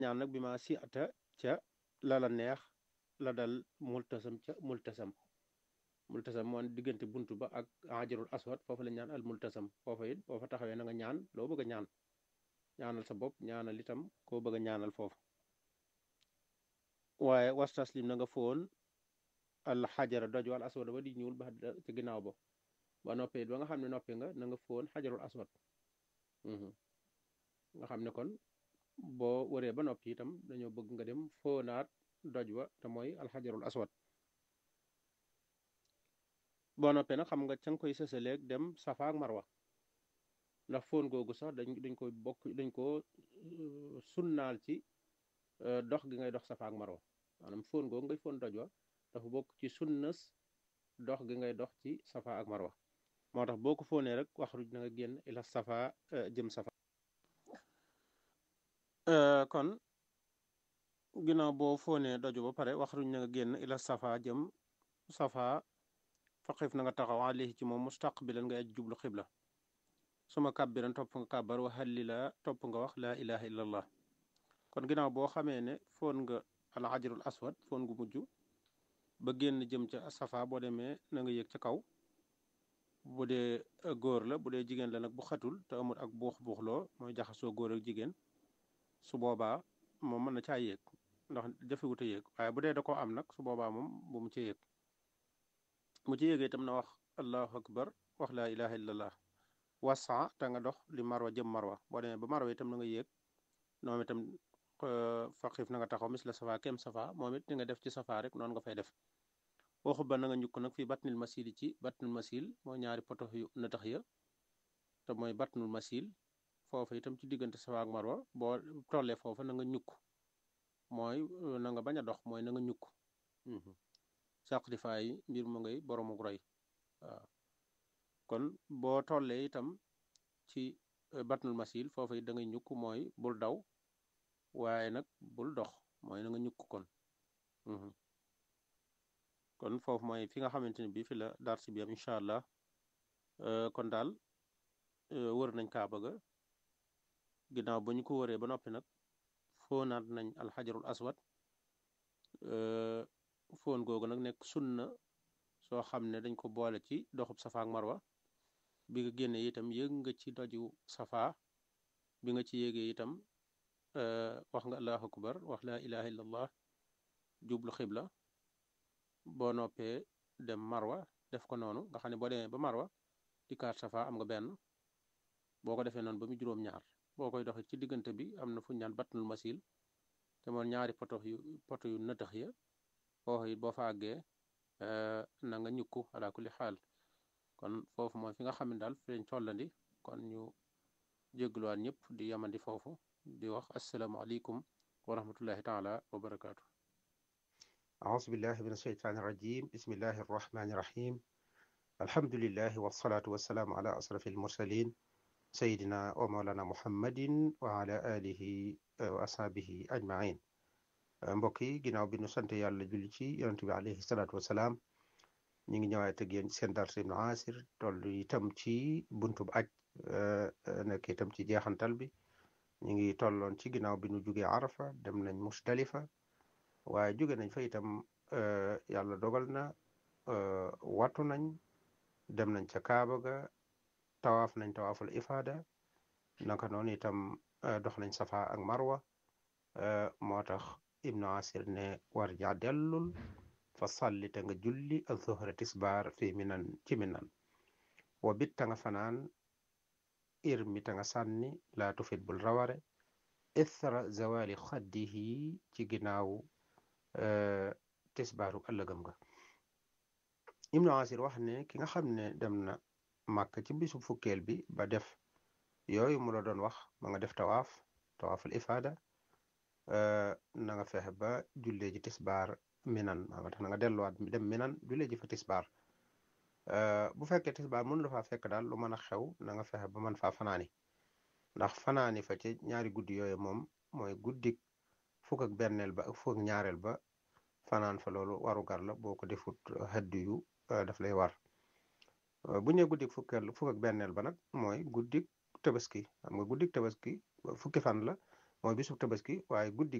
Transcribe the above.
ñaan nag bi ma si ata ca la la neex la dal multasam ca multasam multasam moo diggante buntu ba ak hajarul aswad foofu la ñaan al multasam foofa it boo fa taxawee na nga ñaan loo bëgg a ñaan ñaanal sa bopp ñaanal itam koo bëgg a ñaanal foofu waaye wastaslim na nga foon al xajara doj wal aswad ba di ñuul ba ci ginnaaw ba ba noppee ba nga xam ne noppi nga na nga foon xajarul aswad nga xam ne kon boo waree ba noppi itam dañoo bëgg nga dem foonaat doj wa te mooy alxajarul aswad boo noppee nag xam nga ca nga koy sësaleeg dem safa ak marwa ndax foon googu sax dañ dañ koy bokk dañ ko sunnaal ci dox gi ngay dox safa ak marwa maanaam foon googu ngay foon doj wa dafa bokk ci sunnas dox gi ngay dox ci safa ak marwa moo tax boo ko foonee rek waxruj na nga génn ila safa jëm safa kon ginnaaw boo foonee doju ba pare waxruj na nga génn ila safa jëm safa faqif na nga taxaw alayhi ci moom mustaqbilan nga aj jublu xibla suma kàbbiran topp nga kàbbar wa hallila topp nga wax laa ilaha illa allah kon ginnaaw boo xamee ne foon nga al hajarul aswad foon gu mujj ba génn jëm ca safa boo demee na nga yéeg ca kaw bu dee góor la bu dee jigéen la nag bu xatul te amul ak buux buuxloo mooy jaxasoo góor ak jigéen su boobaa moom mën na caa yéeg ndax jafewut a yéeg waaye bu dee da koo am nag su boobaa moom bu mu ci yéeg mu ci yéegee itam na wax allahu akbar wax laa ilaha illallah wasa te nga dox li marwa jëm marwa boo demee ba marwa itam na nga yéeg noonu itam faqif na nga taxaw mis la safa kem safa moom it ni nga def ci safa rek noonu nga fay def waxu ba na nga ñukk nag fii batnil masil ci batnul masil mooy ñaari poto yu nëtax ya te mooy batnul masil foofa itam ci diggante safa ak marwa boo tollee foofa na nga ñukk mooy na nga bañ a dox mooy na nga ñukk saqdifaay mbir mu ngay boroomu roy waaw kon boo tollee itam ci batnul masil foofa it da ngay ñukk mooy bul daw waaye nag bul dox mooy na nga ñukk kon kon foofu mooy fi nga xamante ne bii fi la dars bi am incha allah kon daal wër nañ kaaba ga ginnaaw ba ñu ko wëree ba noppi nag foonaat nañ alxajarul aswad foon googu nag nekk sunna soo xam ne dañ ko boole ci doxub safa ak marwa bi nga génnee itam yëg nga ci doju safa bi nga ci yéegee itam wax nga allahu akbar wax laa ilaha illallah jublu xibla boo noppee dem marwa def ko noonu nga xam ne boo demee ba marwa di kaat safa am nga benn boo ko defee noonu ba mu juróom-ñaar boo koy doxee ci diggante bi am na fu ñu naan batnul masil te moom ñaari poto yu poto yu nëtëx ya foofu it boo fa àggee na nga ñukku ala kulli xaal kon foofu mooy fi nga xam ne daal fi lañ tollandi kon ñu jéggluwaat ñëpp di yamandi foofu di wax asalaamaaleykum wa rahmatullahi taala wa barakaatu أعوذ بالله من الشيطان الرجيم بسم الله الرحمن الرحيم الحمد لله والصلاة والسلام على أشرف المرسلين سيدنا ومولانا محمد وعلى آله وأصحابه أجمعين mbokk yi ginnaaw bi nu sant yàlla julli ci yonent bi alayhi salaatu wasalaam ñu ngi ñëwaat ak yéen seen dars ibnu asir toll itam ci buntu bu aj nekk itam ci jeexantal bi ñu ngi tolloon ci ginnaaw bi nu jugee arafa dem nañ musdalifa waaye jóge nañ fa itam yàlla dogal na wattu nañ dem nañ ca kaaba ga tawaaf nañ tawaaful ifaada naka noonu itam dox nañ safa ak marwa moo tax ibnu asir ne war ja dellul fa salli te nga julli al zuhra tisbaar fi minan ci minan wa bit ta nga fanaan ir mi ta nga sànni laa tufit bul raware ithra zawali xaddihi ci ginnaaw tisbaaru ëllëgam nga ibnu asir wax ne ki nga xam ne dem na màkk ci bisu fukkeel bi ba def yooyu mu la doon wax ma nga def tawaaf tawaaful ifaada na nga fexe ba jullee ji tisbaar minan maa tax na nga delluwaat dem minan jullee ji fa tisbaar bu fekkee tisbaar mënu la faa fekk daal lu mën a xew na nga fexe ba mën faa fanaani ndax fanaani fa ci ñaari guddi yooyu moom mooy guddik fukk ak benneel ba ak fukk ak ñaareel ba fanaan fa loolu waru gar la boo ko defut xëdd yu daf lay war bu ñu nee guddik fukkeel fukk ak benneel ba nag mooy guddik tabaski xam nga guddik tabaski fukki fan la mooy bisub tabaski waaye guddi